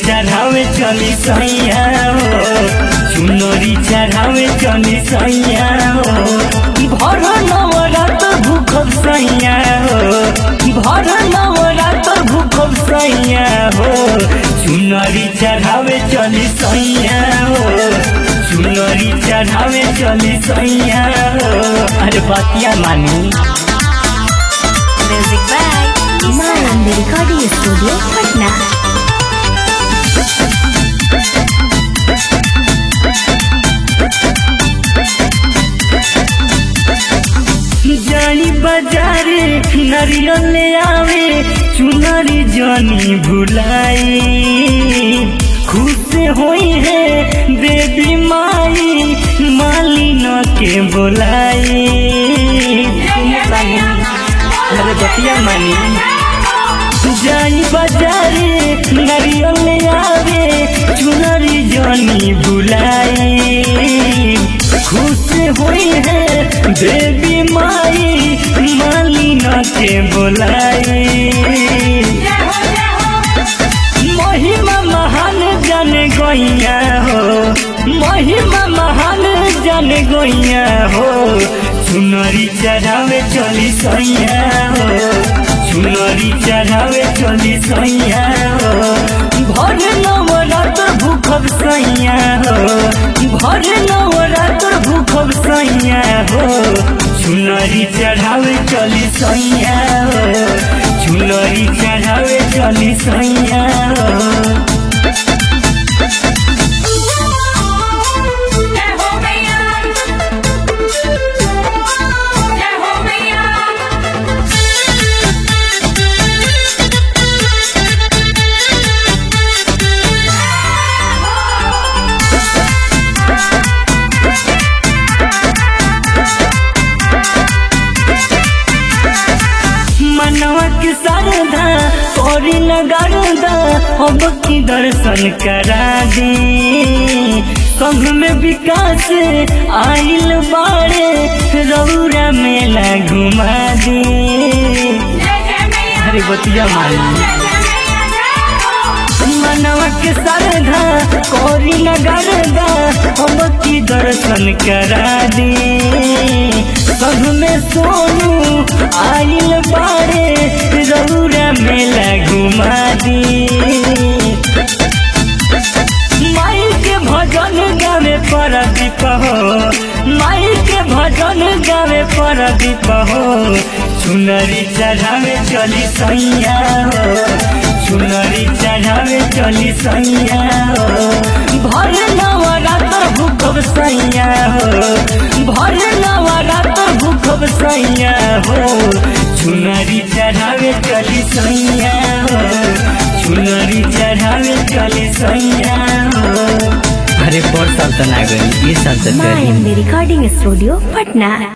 चढ़ावे चली सैया हो चुनरी चढ़ावे चली सैया हो भर नवरात भूखब सैया हो भर नवरात भूखब सैया हो चुनरी चढ़ावे चली सैया हो चुनरी चढ़ावे चली सैया हो अरे बतिया मानी Music by Mayan Recording Studio, Patna. जानी बाजारे नारियल ले आवे चुनरी जानी भुलाई खुश होई है देवी माई मालिन के बोलाई अरे बतिया मानी जाई बाजारे नारियल ले आवे चुनरी जानी भुलाई खुश हुई है देवी माई मालिना के बोलाई महिमा महान जन गोइया हो महिमा महान जन गोइया हो चुनरी चढ़ावे चली सैया हो चुनरी चढ़ावे चली सैया हो भर नवरात भूखब सैया हो भर नवरात भूखब सैया हो चुनरी चढ़ावे चली सैया हो चुनरी चढ़ावे चली सैया हो जय हो मैया जय हो मैया मनवा के शारदा तोरी नगारदा अब की दर्शन करा दे संघ में विकास आइल बाड़े रौरा मेला घुमा दे जय जय मैया अरे बतिया मारी जय जय मैया जय हो मनवा के शारदा कोरी नगरदा हम की दर्शन करा दे संग में सोनू आइल बाड़े रौरा मेला घुमा दे माई के भजन गावे पर दीप हो माई के भजन गावे पर दीप हो चुनरी चढ़ावे चली सैया हो चुनरी चढ़ावे चली सैया हो भर नवरात्र भूखब सैया हो भर नवरात्र भूखब सैया हो चुनरी चढ़ावे चली सैया हो चुनरी चढ़ावे चली सैया हो अरे पर साल तो ना गई ये साल तो Mayan Recording Studio, Patna.